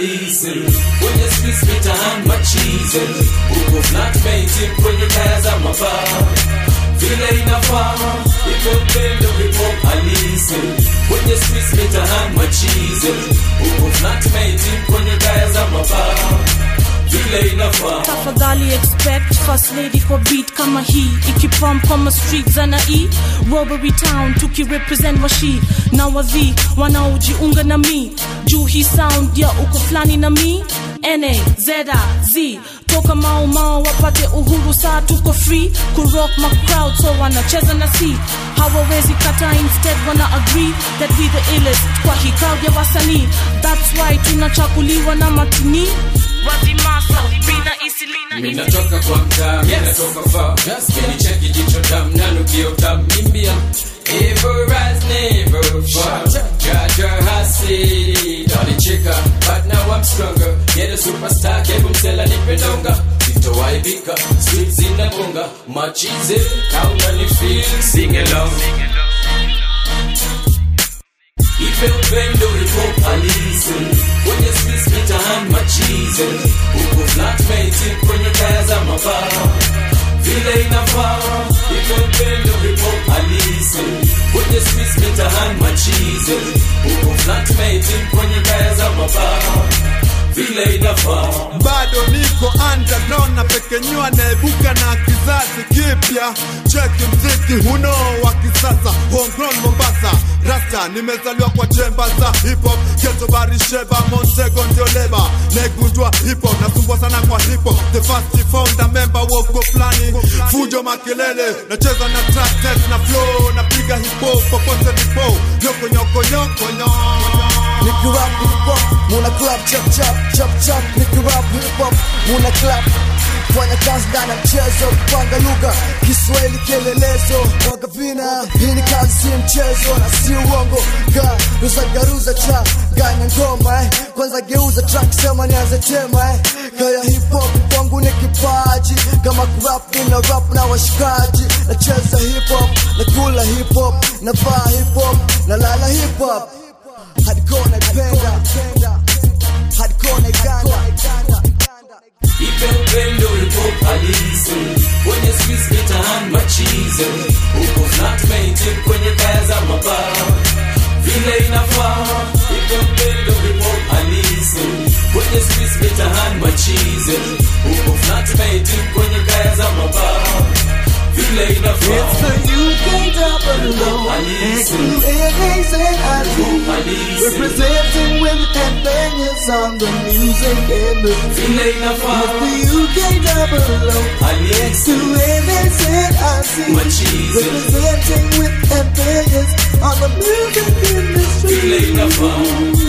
halisi kwenye streets mitaani machizi huko flatmate kwenye kaya za mabaa vile inafaa ipo upendo hip-hop halisi kwenye streets mitaani machizi huko flatmate kwenye kaya za mabaa vile inafaa tafadhali expect first lady kwa beat kama hii ikipump kama street za na e robbery town tukirepresent washi na wadhi wanaojiunga na mi juu hii sound ya uko fulani na mi na zeda z toka mao mao wapate uhuru saa tuko free kurock ma crowd so wanacheza na si hawawezi kata instead wana agree that we the illest kwa hii crowd ya wasanii that's why tunachakuliwa na matini wazimasa bina isilina minatoka kwa mtaa minatoka far minicheki jicho dam nanukio tam mimbia Ever as never far Jaja hasi Dalichika But now I'm stronger Yeah the superstar Kebu msela nipendonga Sitowaibika Sweet zinabonga Machize Kauna ni feel Sing along Ipe upendo hip-hop halisi Kwenye streets mitaani machize Huko flatmate kwenye kaya za mabaa Vile inafaa Ipe upendo hip-hop halisi Kwenye streets mitaani machize Huko flatmate kwenye kaya za mabaa Vile inafaa bado niko underground na pekenyua naibuka na kizazi kipya cheki mziki huno wa kisasa homegrown Mombasa rasta nimezaliwa kwa chemba za hip hop geto barisheba Montego ndio leba naigundua hip hop nasumbua sana kwa hip hop the first founder member woko flani fujo makelele nacheza na track test na flow napiga hip hop popote nipo nyoko nyoko nyoko nyoko Nikirap hip hop, muna clap chap chap chap chap. Nikirap hip hop, muna clap. Fanya kazi ndani ya mchezo, kupanga lugha, Kiswahili kielelezo, waga vina. Hii ni kazi, si mchezo na si uongo. Ga ruza garuza cha ganya ngoma eh. Kwanza geuza track, sema nianze tema eh. Kaya hip hop kwangu ni kipaji, kama kurap nina rap na washikaji. Nacheza hip hop, nakula hip hop, navaa hip hop, nalala hip hop hardcore naipenda hardcore naiganda Ipe upendo hip-hop halisi Kwenye streets mitaani machize Huko flatmate kwenye kaya za mabaa Vile inafaa Ipe upendo hip-hop halisi Kwenye streets mitaani machize Huko flatmate kwenye kaya za mabaa Vile inafaa UK double O Halisi X2NAs and IT Halisi Representing with headbangers on the music industry Vile inafaa The UK double O Halisi X2NAs and IT Machize Representing with headbangers on the music industry Vile inafaa